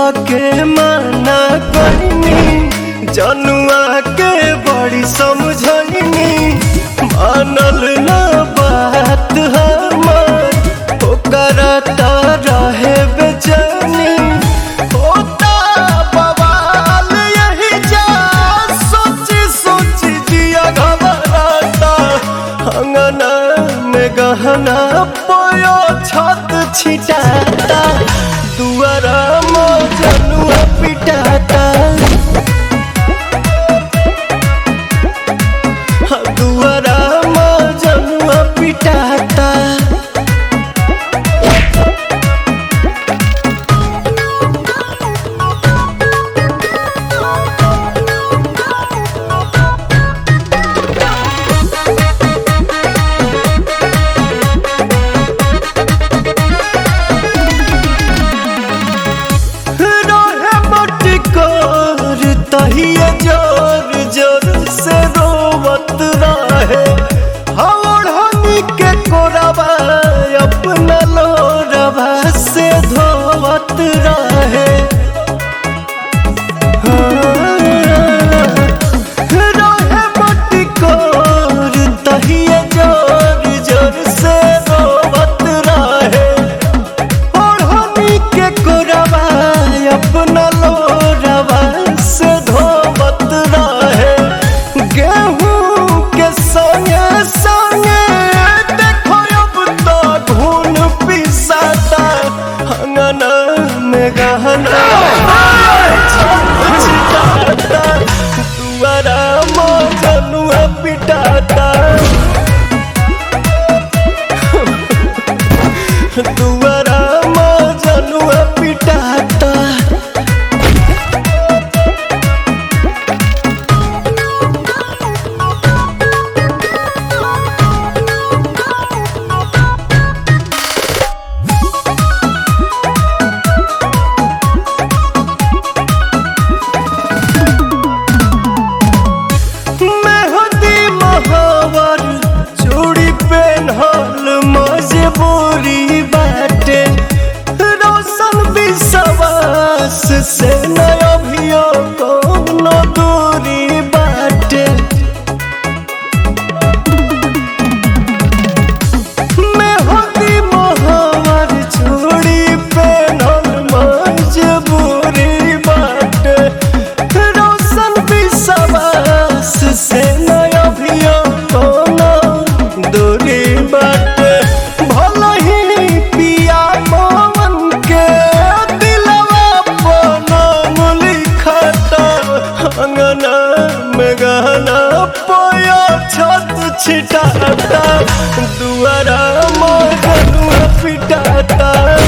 के माना कहनी जनुआ के बड़ी समझनी मानल ना बात हमार ओकरा त रहे बेचैनी होता बवाल यही जा सोची सोची जिया घबराता अंगना में गहना पोयो छत छिटाता दुआरा मजनुआ पिटाता दुआरा मजनुआ पिटाता रहे मटकोर तहिए जोर जोर से रोवत रहे हवड़नी के कोरबा अपना लोरबा से धोवत रहे रहे मटकोर तहिए जोर जोर से रोवत रहे ओढ़नी के कोरबा अपना लोरबा से धोवत रहे गेहूं के संगे संगे देखो अब तो घून पिसाता अंगना में गहना छिटाता दुआरा मजनुआ पिटाता दुआरा मजनुआ पिटाता मेहंदी महावर चूड़ी पेन्हल मजबूरी बाटे रोशन विश्वास से नया भियो कोनो दूरी बाटे मेहंदी महावर चूड़ी पेन्हल मजबूरी बाटे रोशन विश्वास से नया भियो कोनो दूरी बाटे भल ही पिया मोहन के दिलवा पनम लिखता अंगना में गहना पोया छत छिटाता दुआरा मगनुआ पिटाता